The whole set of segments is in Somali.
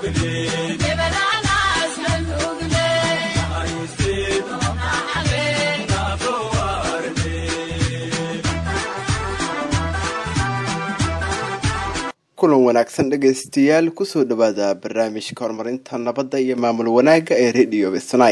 kulan wanaagsan dhegaystayaal kusoo dhawaada barnaamijka horumarinta nabadda iyo maamul wanaagga ee radio snai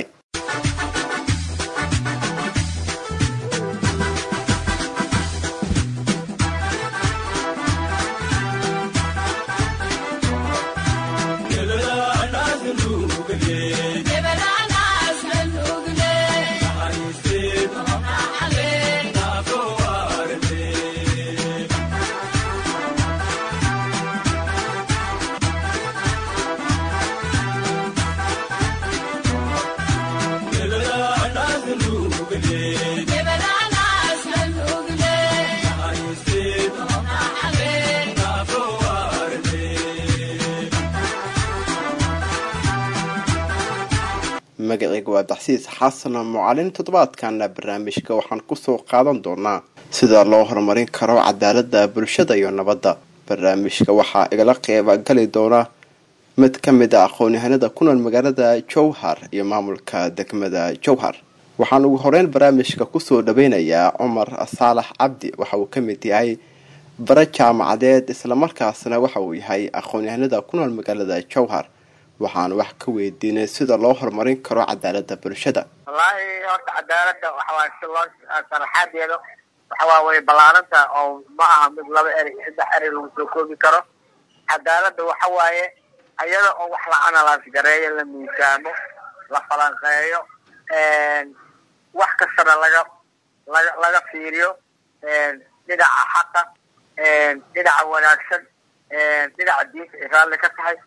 magaceyga waa daxsiis xasan mucalin toddobaadkana barnaamijka waxaan kusoo qaadan doonaa sida loo horumarin karo cadaalada bulshada iyo nabadda barnaamijka waxaa igala qeybgali doona mid ka mid a aqoon-yahanada ku nool magaalada jowhar iyo maamulka degmada jowhar waxaan ugu horeyn barnaamijka kusoo dhaweynayaa cumar saalax cabdi waxa uu ka mid yahay bara jaamacadeed islamarkaasna waxa uu yahay aqoon-yahanada ku nool magaalada jowhar waxaan wax ka weydiinay sida loo horumarin karo cadaalada bulshada wallaahi horta cadaalada waxawaaye si loo sharaxaadeeda waxawaa way ballaaranta oo ma aha mid laba eri saddex eri lagu soo koobi karo cadaalada waxa waaye iyada oo wax la analyse gareeyo la miisaamo la falanqeeyo wax kastana laga laga laga fiiriyo dhinaca xaqa dhinaca wanaagsan dhinaca diinta ay raalli ka tahay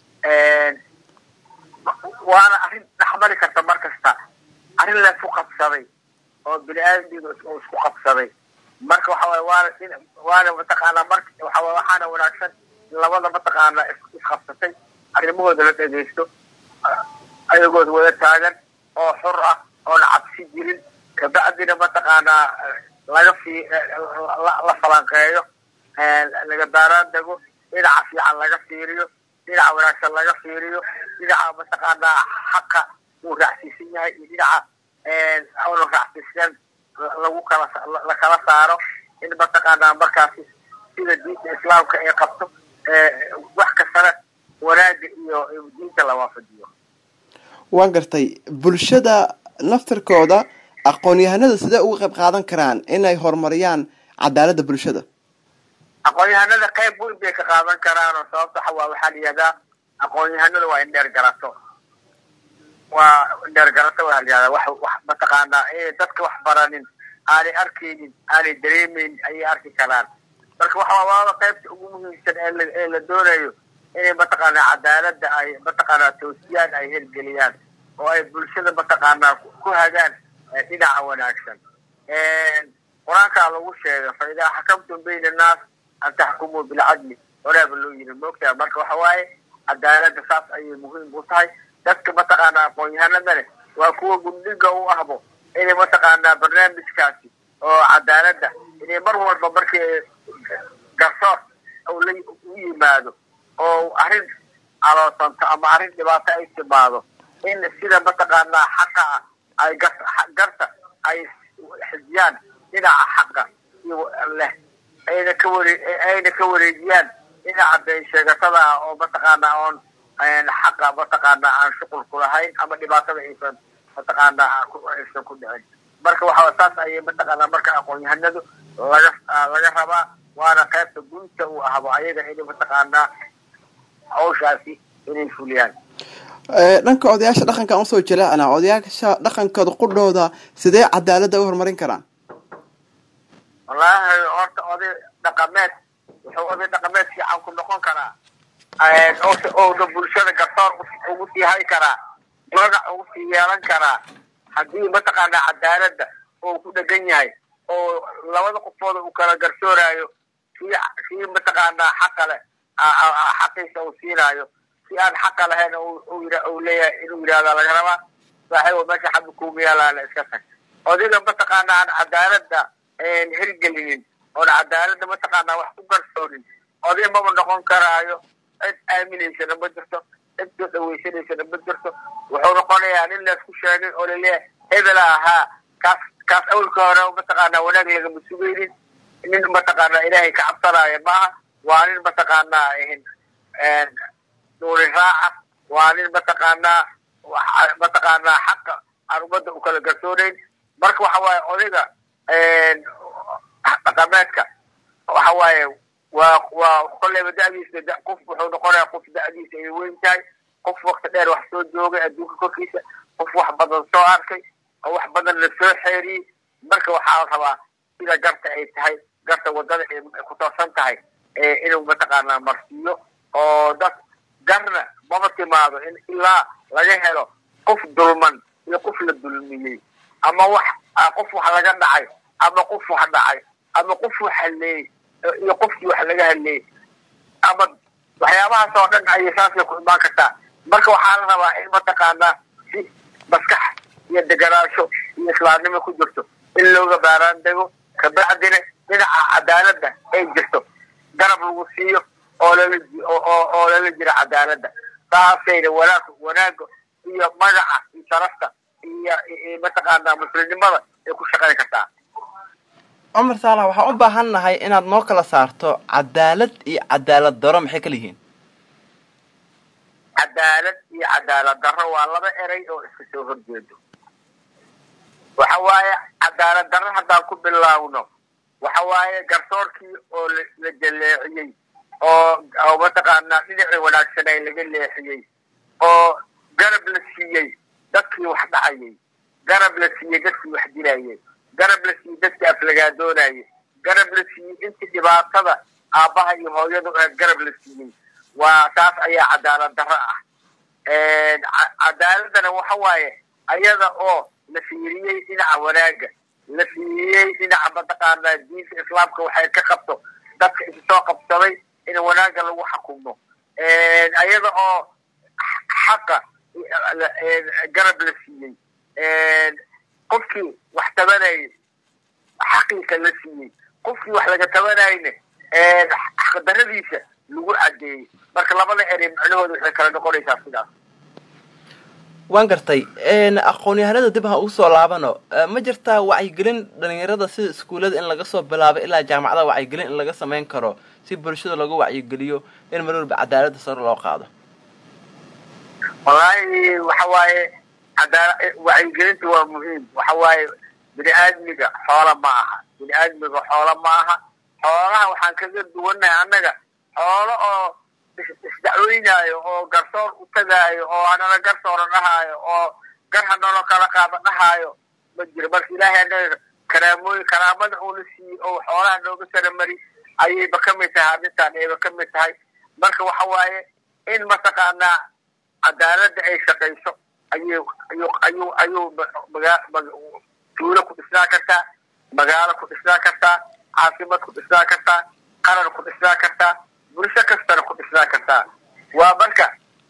waana arrin dhexmari karta mar kasta arrin laisku qabsaday oo bini aadamdiida oo isku qabsaday marka waxa waye waana waana mataqaanaa mar waxawa waxaana wanaagsan in labada mataqaana isqabsatay arrimahooda la dhegaysto ayagood wada taagan oo xur ah oona cabsi jirin kabacdina mataqaanaa laga fi la falanqeeyo laga baaraan dego dhinaca fiican laga fiiriyo dhinaca wanaagsan laga fiiriyo dhinaca mataqaanaa xaqa uu raacsiisan yahay iyo dhinaca una raacsiisneen lagu kala la kala saaro in mataqaanaa markaasi sida diinta islaamka ay qabto wax kastana wanaaga iyo diinta la waafajiyo waan gartay bulshada naftirkooda aqoon-yahanada sidee uga qayb qaadan karaan inay horumariyaan cadaalada bulshada aqoon-yahanada qayb weyn bay ka qaadan karaan oo sababta waxa waa waxaa la yihahdaa aqoon-yahanada waa indheer garato waa indheer garato waa la yihahdaa wax wax mataqaanaa inay dadka wax baranin aanay arkaynin aanay dareemaynin ayay arki karaan marka waxa waaba qaybta ugu muhiimsan ee la ee la doonayo inay mataqaanaa cadaalada ay mataqaanaa toosiyaan ay hirgeliyaan oo ay bulshada mataqaanaa ku hagaan dhinaca wanaagsan qur-aankaa lagu sheegay fa idaa xakamtum bayna annaas an taxkumuu bilcadli horaaba loo yiri moogtaa marka waxa waaye cadaalada saas ayay muhiim u tahay dadka mataqaanaa aqoon-yahanada leh waa kuwa gundhiga u ahbo inay mataqaanaa barnaamijkaasi oo cadaalada inay mar walba markii garsoor la u yimaado oo arrin aloosanto ama arrin dhibaato ay timaado in sida mataqaanaa xaqa ah ay garta ay xijiyaan dhinaca xaqa iyo leh ayna ka ware ayna ka wareejiyaan dhinaca been sheegatada ah oo mataqaanaa oon xaqa mataqaanaa aan shuqul ku lahayn ama dhibaatada aysan mataqaanaa aysan ku dhicin marka waxa saas ayay mataqaanaa marka aqoon-yahanadu laga laga rabaa waana qaybta gunta uu ahbo ayaga inay mataqaanaa hawshaasi inay fuliyaan dhanka odayaasha dhaqanka usoo jaleecna odayaasha dhaqankooda qudhooda sidee cadaalada u horumarin karaan wallaahi horta oday dhaqameed wuxuu oday dhaqameed fiican ku noqon karaa oona bulshada garsoor ugu sii hay karaa magac ugu sii yeelan karaa haddii mataqaanaa cadaalada oo ku dhegan yahay oo labada qofooda uu kala garsooraayo si si mataqaanaa xaqa leh xaqiisa uu siinaayo si aan xaqa lahayn uu leeyahay inuu yidhahda laga rabaa saaxiibo meesha xabbi kuuma yaalaana iska tag odayga mataqaanaa aan cadaalada hirgelinin oon cadaalada mataqaanaa wax ku garsoonin oday maba noqon karaayo cid aaminaysana ma jirto cid soo dhaweysanaysana ma jirto wuxuu noqonayaa nin laysku sheegay oo laleeyahay hebela ahaa kaas kaas awalka hore mataqaanaa wanaag lagama sugaynin nin mataqaanaa ilaahay ka cabsanaayo maaha waa nin mataqaanaa nuuri raaca waa nin mataqaanaa mataqaanaa xaqa aan ummadda u kala garsoonayn marka waxa waaye odayga dhaqameedka waxa waaye waa waa kolleyba da'diisa da qof wuxuu noqonayaa qof da'diisa ay weyn tahay qof wakti dheer wax soo joogay adduunka korkiisa qof wax badan soo arkay oo wax badan la soo xeeriyey marka waxaa la rabaa sida garta ay tahay garta waddada ay ku toosan tahay inuu mataqaanaa marsiiyo oo dad garna maba timaado in ilaa laga helo qof dulman iyo qof la dulmiyey ama wax qof wax laga dhacay ama qof wax dhacay ama qof wax halleeyey iyo qofkii wax laga hadleeyey ama waxyaabahaas oo dhan ayay saasay ku imaan kartaa marka waxaa la rabaa in mataqaanaa si maskax iyo deganaansho iyo islaamnimo ku jirto in looga baaraan dego kabacdina dhinaca cadaaladda ay jirto garab lagu siiyo oo lala oo lala jiro cadaaladda saasayna wanaag wanaaga iyo magaca iyo sharafta iyo mataqaanaa muslimnimada ay ku shaqayn kartaa cumar saalax waxaan u baahan nahay inaad noo kala saarto cadaalad iyo cadaalad daro maxay kala yihiin cadaalad iyo cadaalad darro waa laba eray oo iska soo horjeedo waxa waaye cadaalad darro haddaan ku bilaawno waxa waaye garsoorkii oo la jaleeciyey oo oo mataqaanaa dhinacii wanaagsanay laga leexiyey oo garab la siiyey dadkii wax dhacayay garab la siiyey dadkii wax dilayay garab la siiyey dadkii aflagaadoonayay garab la siiyey intii dhibaatada aabbaha iyo hooyadu ahayd garab la siiyey waa taas ayaa cadaalad darro ah cadaaladdana waxa waaye ayada oo la fiiriyey dhinaca wanaaga la fiiriyey dhinaca mataqaanaa diinta islaamka waxay ka qabto dadka isu soo qabsaday in wanaagga lagu xukumo ayada oo xaqa garab la siiyey qofkii wax tabanayay xaqiisa la siiyey qofkii wax laga tabanayna xaqdaradiisa lagu cadeeyey marka labada erey macnahooda waxay kala noqonaysaa sidaas waan gartay aqoon-yahanada dib ha ugu soo laabano ma jirtaa wacyigelin dhalinyarada sida iskuullada in laga soo bilaabo ilaa jaamacadaha wacyigelin in laga samayn karo si bulshada looga wacyigeliyo in mar walba cadaaladda sare loo qaado wallaahi waxa waaye cadaala wacyigelinta waa muhiim waxa waaye bini aadmiga xoola ma aha bini aadmiga xoola ma aha xoolaha waxaan kaga duwannahay annaga xoolo oo isdacweynaayo oo garsoor u tagaayo oo hanala garsoora dhahaayo oo gar hanalo kala qaada dhahaayo ma jiro marka ilaahay annaga karaamooyin karaamada uuna siiyey oo xoolaha nooga saramari ayayba ka mid tahay arrintan ayba ka mid tahay marka waxa waaye in mataqaanaa cadaaladda ay shaqayso ayuu ayuu ayuu ayuu magaa tuulo ku dhisnaa kartaa magaalo ku dhisnaa kartaa caasimad ku dhisnaa kartaa qaran ku dhisnaa kartaa bulsho kastana ku dhisnaa kartaa waa marka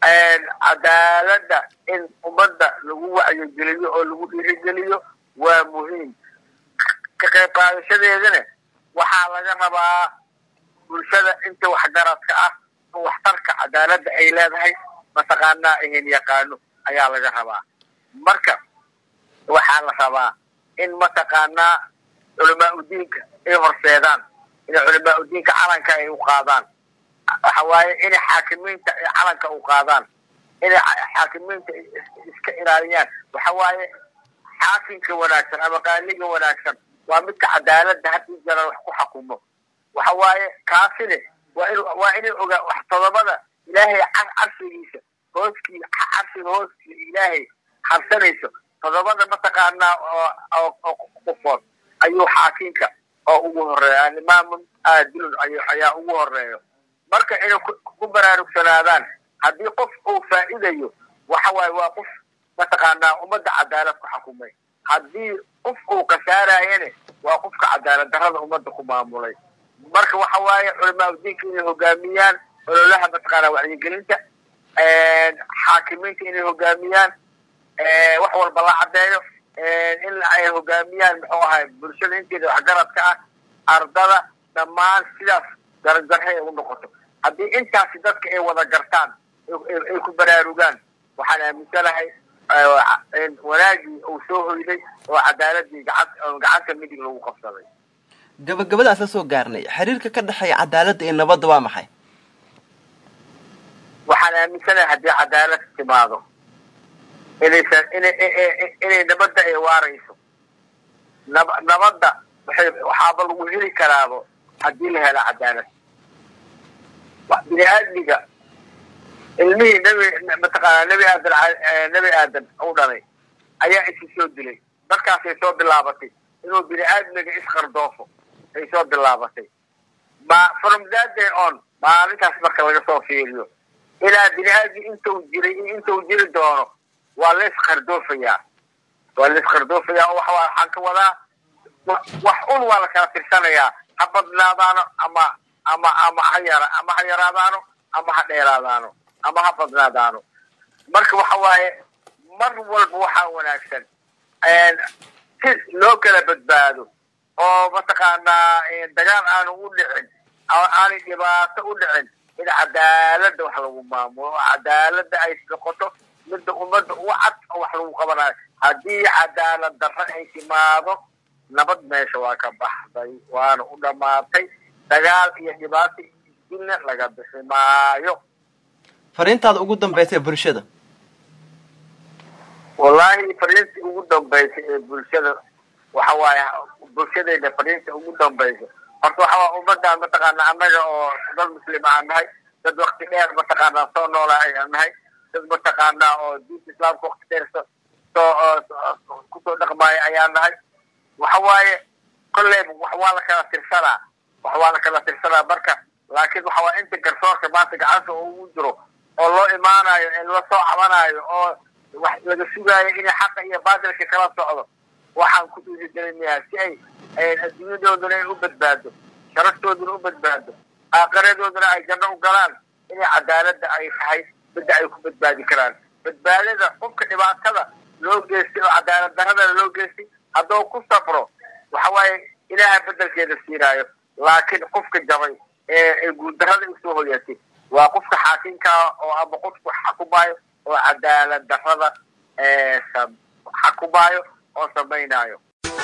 cadaaladda in ummadda lagu wacyigeliyo oo lagu dhiirigeliyo waa muhiim ka qayb qaadashadeedana waxaa laga rabaa bulshada inta waxgaradka ah oo waxtarka cadaaladda ay leedahay mataqaanaa ahin yaqaano ayaa laga rabaa marka waxaa la rabaa in mataqaanaa culamaa udiinka ay horseedaan inay culamaa udiinka calanka ay u qaadaan waxa waaye inay xaakimiinta ay calanka u qaadaan inay xaakimiinta iska ilaaliyaan waxa waaye xaakimka wanaagsan ama qaaliga wanaagsan waa midka cadaaladda haddii jara wax ku xukumo waxa waaye kaasine waa in waa inay ogaa wax todobada ilaahay carshigiisa hooskii carshiga hooskiisa ilaahay harsanayso todobada mataqaanaa oo qofood ayuu xaakinka oo ugu horeeya alimaamun aadilun ayaa ugu horeeyo marka inay ku baraarugsanaadaan haddii qof uu faa'idayo waxa waaye waa qof mataqaanaa ummadda cadaalad ku xukumay haddii qof uu kasaarayane waa qofka cadaalad darrada ummadda ku maamulay marka waxa waaye culamaa udiinka inay hogaamiyaan ololaha mataqaanaa wacyigelinta xaakimiinta inay hogaamiyaan wax walba la caddeeyo in ay hogaamiyaan muxuu ahay bulshada inteeda waxgaradka ah ardada dhammaan sidaas darajarhay ay u noqoto haddii intaasi dadka ay wada gartaan ay ku baraarugaan waxaan aaminsanahay wanaagii uu soo hoyday oo cadaaladii gacan gacanta midig lagu qabsaday gabagabadaas la soo gaarnay xiriirka ka dhexeeya cadaaladda iyo nabadda waa maxay waxaan aaminsanahay haddii cadaalad timaado inaysan ina inay nabadda ay waarayso nab nabadda waxay waxaaba lagu heli karaabo haddii la helo cadaalad bini aadmiga ilmihii nabi mataqaana nabi aadan nabi aadan u dhalay ayaa isi soo dilay markaasay soo bilaabatay inuu bini aadmiga isqardoofo ay soo bilaabatay ma from that day on maalintaas marka laga soo fiiriyo ilaa bini aadmi intuu jiray iyo intuu jiri doono waa la isqardoofayaa waa la isqardoofayaa oo waxa waxaan ka wadaa wax un waa la kala tirsanayaa ha badnaadaano ama ama ama ha yara ama ha yaraadaano ama ha dheeraadaano ama ha badnaadaano marka waxa waaye mar walba waxaa wanaagsan si loo kala badbaado oo mataqaanaa dagaal aanu u dhicin aanay dhibaato u dhicin in cadaaladda wax lagu maamulo oo cadaaladda ay noqoto midda ummadda u cad oo wax lagu qabanayo haddii cadaalad darro ay timaado nabad meesha waa ka baxday waana u dhammaatay dagaal iyo dhibaato dilna laga bixi maayo fariintaada ugu dambaysa ee bulshada wallaahi fariinta ugu dambaysa ee bulshada waxa waaye bulshadayda fariinta ugu dambaysa horta waxa waa ummadaan mataqaana annaga oo dad muslima aan nahay dad wakti dheer mataqaanaa soo noolaa ayaan nahay dad mataqaanaa oo diinta islaamka wakti dheer so soo kusoo dhaqmaayo ayaan nahay waxa waaye kolleyba wax waa la kala tirsanaa wax waa la kala tirsanaa marka laakiin waxa waa inta garsoorka maanta gacanta ugu jiro oo loo imaanayo ee la soo cabanayo oo wax laga sugaayo inay xaqa iyo baatilka kala socdo waxaan ku dhiirigelinayaa si ay adduunyadooduna ay u badbaado sharaftooduna u badbaado aakaradooduna ay janno u galaan inay cadaaladda ay tahay midda ay ku badbaadi karaan badbaadada qofka dhibaatada loo geystay oo cadaalad darradana loo geystay hadduu ku safro waxa waaye ilaaha bedelkeeda siinaayo laakiin qofka jabay ee guuldarrada usoo hoyatay waa qofka xaakinkaa oo ama qofku xakumaayo oo cadaalad darrada xakumaayo oo samaynaayo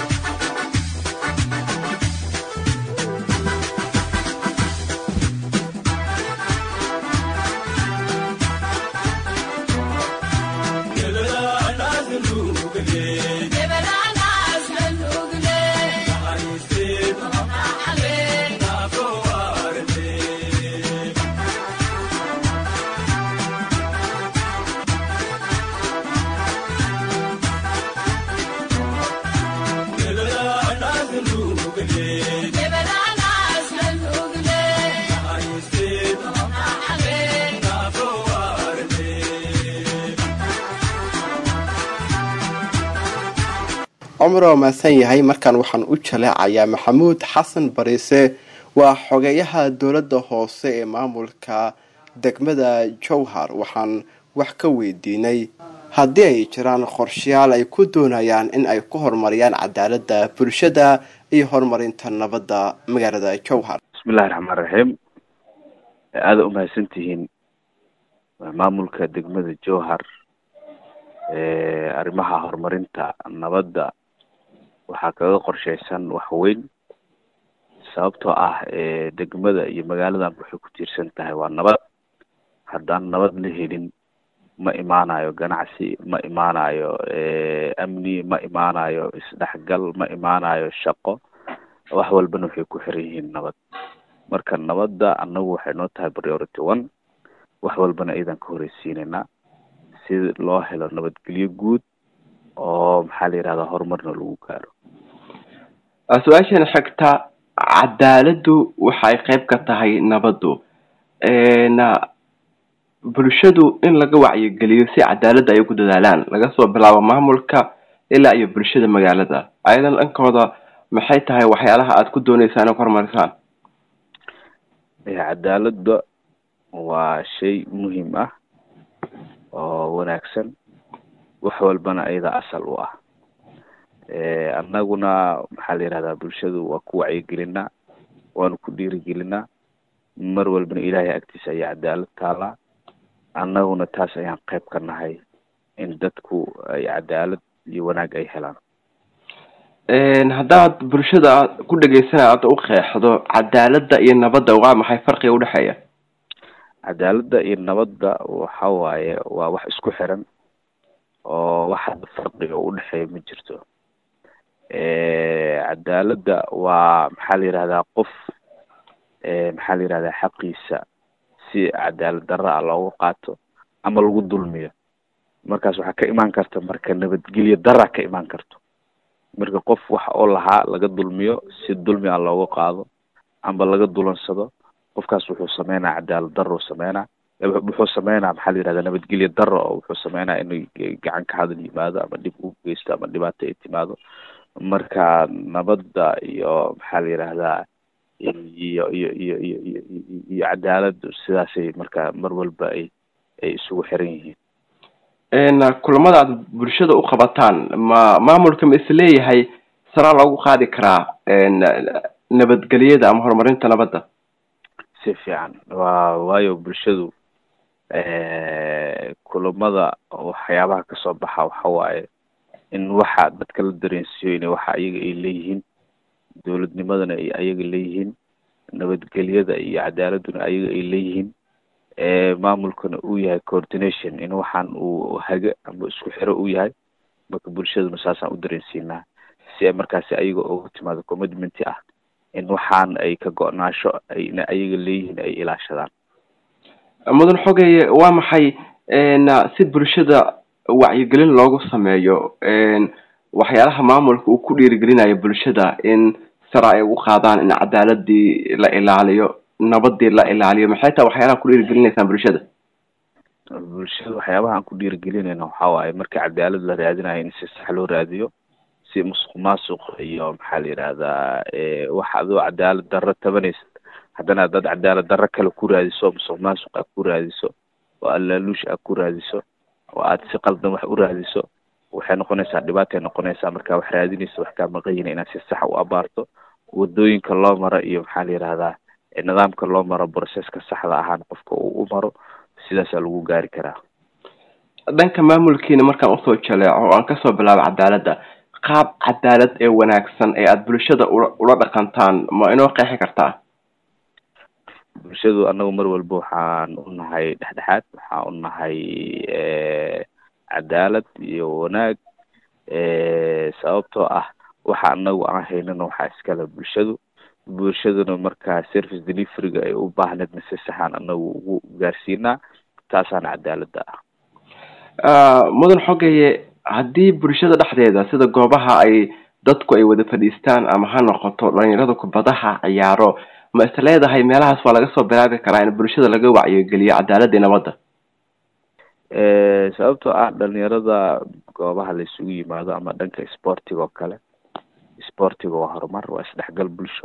cumar oo mahadsan yahay markaan waxaan u jaleecayaa maxamuud xasan bariise waa xogeeyaha dowladda hoose ee maamulka degmada jowhar waxaan wax ka weydiinay haddii ay jiraan qorshayaal ay ku doonayaan in ay ku horumariyaan cadaaladda bulshada iyo horumarinta nabadda magaalada jowhar bismillahi raxmaan raxiim aada umahadsan tihiin maamulka degmada jowhar arrimaha horumarinta nabadda waxaa kaga qorsheysan wax weyn sababtoo ah degmada iyo magaaladan waxay ku tiirsan tahay waa nabad haddaan nabad la helin ma imaanayo ganacsi ma imaanayo amni ma imaanayo isdhexgal ma imaanayo shaqo wax walbana waxay ku xiran yihiin nabad marka nabadda annagu waxay noo tahay priority one wax walbana iyadan ka horeysiinaynaa si loo helo nabadgelyo guud oo maxaa la yihahdaa horumarna lagu gaaro su-aashan xigta cadaaladdu waxay qayb ka tahay nabaddu bulshadu in laga wacyigeliyo si cadaaladda ay ku dadaalaan laga soo bilaabo maamulka ilaa iyo bulshada magaalada ayadan dhankooda maxay tahay waxyaalaha aada ku dooneysaan in ku horumarisaan cadaaladda waa shay muhiim ah oo wanaagsan wax walbana iyada asal u ah annaguna maxaa la yihahdaa bulshadu waa ku wacyigelinaa waanu ku dhiirigelinaa mar walbana ilaahay agtiisa ayaa cadaalad taalaa annaguna taas ayaan qayb ka nahay in dadku ay cadaalad iyo wanaag ay helaan haddaad bulshada ku dhegeysana aada u qeexdo cadaaladda iyo nabadda waa maxay farqiga udhexeeya cadaaladda iyo nabadda waxa waaye waa wax isku xiran oo wax hadda farqiga udhexeeya ma jirto cadaaladda waa maxaa la yihahdaa qof maxaa la yihahdaa xaqiisa si cadaalad darra ah loogu qaato ama lagu dulmiyo markaas waxaa ka imaan karta marka nabadgelyo darra ka imaan karto marka qof wax oo lahaa laga dulmiyo si dulmi ah looga qaado amba laga dulansado qofkaas wuxuu sameynaa cadaalad darro sameynaa wuxuu sameynaa maxaa la yihahdaa nabadgelyo darro oo wuxuu sameynaa inuu gacan ka hadal yimaado ama dhib u geysto ama dhibaato ay timaado marka nabadda iyo maxaa la yihahdaa iyo iyo iyo iyo iyo iyo cadaaladdu sidaasay marka mar walba ay ay isugu xiran yihiin kulamada aad bulshada u qabataan ma maamulka ma isleeyahay saraa loogu qaadi karaa nabadgelyada ama horumarinta nabadda si fiican wa waayo bulshadu kulamada waxyaabaha kasoo baxa waxa waaye in waxa dadka la dareensiiyo inay waxa ayaga ay leeyihiin dowladnimadana ay ayaga leeyihiin nabadgelyada iyo cadaaladuna ayaga ay leeyihiin maamulkana uu yahay coordination in waxaan uu hage ama isku xiro u yahay marka bulshaduna saasaan u dareensiinaa si ay markaasi ayaga uga timaado commitment ah in waxaan ay ka go-naasho ayna ayaga leeyihiin ay ilaashadaan mudan xogeeye waa maxay si bulshada wacyigelin loogu sameeyo waxyaalaha maamulka uu ku dhiirigelinayo bulshada in sara ay ugu qaadaan in cadaaladii la ilaaliyo nabadii la ilaaliyo maxay tahay waxyaalaha ku dhiirigelinaysaan bulshada bulshada waxyaabaha aan ku dhiirigelinayna waxa waaye marka cadaalad la raadinayo in si sax loo raadiyo si musuq maasuq iyo maxaa la yidhahdaa wax adoo cadaalad darro tabanaysa haddana dad cadaalad darro kale ku raadiso musuq maasuq aad ku raadiso oo allaaluush aad ku raadiso oo aad si qaldan wax u raadiso waxay noqonaysaa dhibaatay noqonaysaa marka wax raadinaysa wax kaa maqanyina inaad si sax u abaarto wadooyinka loo maro iyo maxaa la yidhahdaa nidaamka loo maro processka saxda ahaan qofka uu u maro sidaasaa lagu gaari karaa dhanka maamulkiina markaan usoo jaleeco oo aan kasoo bilaabo cadaaladda qaab cadaalad ee wanaagsan ee aada bulshada ula ula dhaqantaan ma inoo qeexi kartaa bulshadu anagu mar walba waxaan u nahay dhexdhexaad waxaan u nahay cadaalad iyo wanaag sababtoo ah waxa anagu aan haynana waxaa iskale bulshadu bulshaduna markaa service deliveryga ay u baahneedna si saxaan anagu ugu gaarsiinaa taasaan cadaaladda ah mudan xogeye haddii bulshada dhexdeeda sida goobaha ay dadku ay wada fadhiistaan ama ha noqoto dhalinyarada kubadaha ciyaaro ma is leedahay meelahaas waa laga soo bilaabi karaa in bulshada laga wacyigeliyo cadaaladda iyo nabadda sababtoo ah dhalinyarada goobaha la isugu yimaado ama dhanka sportiga oo kale sportiga waa horumar waa isdhexgal bulsho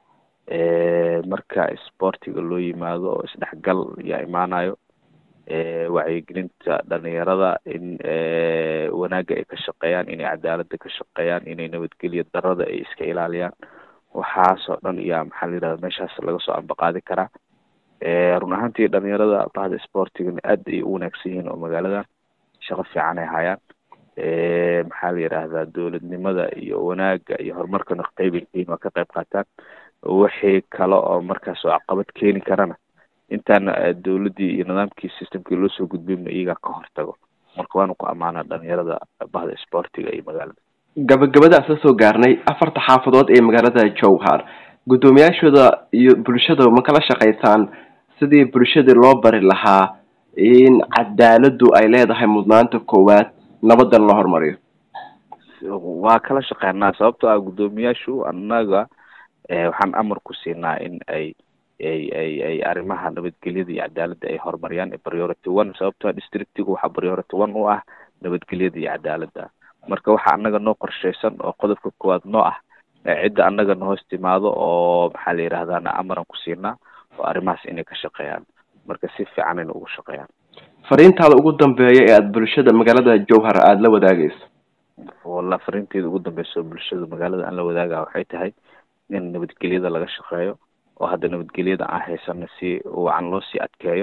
marka sportiga loo yimaado oo isdhexgal yaa imaanayo wacyigelinta dhalinyarada in wanaagga ay ka shaqeeyaan inay cadaaladda ka shaqeeyaan inay nabadgelyo darada ay iska ilaaliyaan waxaasoo dhan iyaa maxaa la yidhahda meeshaas laga soo ambaqaadi karaa run ahaantii dhalinyarada bahda sportigana aad ay u wanaagsan yihiin oo magaaladan shaqo fiican ay hayaan maxaa la yidhaahdaa dowladnimada iyo wanaagga iyo horumarkana qeyb ay keyin waa ka qayb qaataan wixii kale oo markaas oo caqabad keeni karana intaan dowladdii iyo nidaamkii systemkii loo soo gudbinma iyagaa ka hortago marka waanu ku ammaanaa dhalinyarada bahda sportiga iyo magaalada gabagabada aan soo soo gaarnay afarta xaafadood ee magaalada jowhar guddoomiyaashooda iyo bulshada ma kala shaqaysaan sidii bulshadii loo bari lahaa in cadaaladdu ay leedahay mudnaanta koowaad nabadan la horumariyo waa kala shaqeynaa sababtoo ah guddoomiyaashu annaga waxaan amar ku siinaa in ay ay ay ay arrimaha nabadgelyada iyo cadaaladda ay horumariyaan priority one sababtoo ah districtiga waxaa priority one u ah nabadgelyada iyo cadaaladda marka waxa annaga noo qorshaysan oo qodobka koowaad noo ah cidda annaga na hoos timaado oo maxaa la yidhahdaana amaran ku siinaa oo arrimahaas inay ka shaqeeyaan marka si fiican inay ugu shaqeeyaan fariintaada ugu dambeeya ee aada bulshada magaalada jowhar aada la wadaagayso walla fariinteeda ugu dambeysa oo bulshada magaalada aan la wadaaga waxay tahay in nabadgelyada laga shaqeeyo oo hadda nabadgelyada aan haysano si wacan loo sii adkeeyo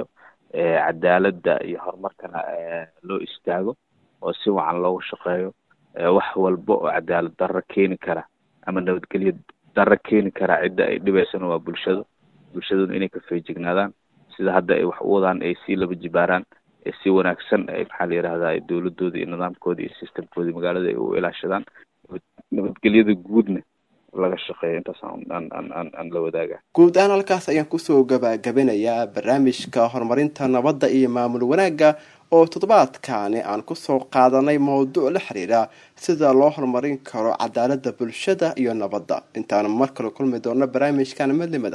cadaaladda iyo horumarkana loo istaago oo si wacan loogu shaqeeyo wax walba oo cadaalad darro keeni kara ama nabadgelyo darro keeni kara cidda ay dhibaysana waa bulshado bulshaduna inay ka feejignaadaan sida hadda ay wax u wadaan ay sii laba jibaaraan ee si wanaagsan ay maxaa la yidhahdaa dowladooda iyo nidaamkooda iyo systemkooda magaalada ay u ilaashadaan nabadgelyada guudna laga shaqeeyo intaas aan aan aan aan la wadaaga guud ahaan halkaas ayaan kusoo gabagabinayaa barnaamijka horumarinta nabadda iyo maamul wanaagga oo toddobaadkaani aan kusoo qaadanay mowduuc la xiriira sida loo horumarin karo cadaaladda bulshada iyo nabadda intaan mar kale kulmi doono barnaamijkan midnimada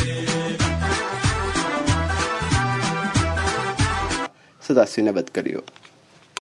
sidaasi nabadgelyo